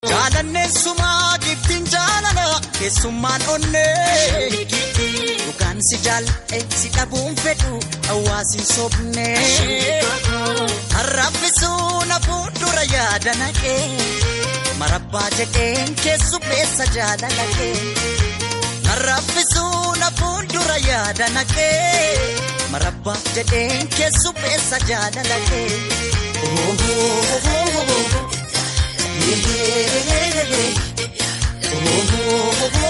Jaalanneen sumaa giftiin jaalala keessummaan onnee dhugaan si jaal'e si dhabuun fedhu hawaasi sobnee harraafisuu na fuuldura yaada naqee marabbaa jedheen keessummeessa jaalala kee harraafisuu na fuuldura yaada naqee marabbaa jedheen keessummeessa jaalala kee. Oh,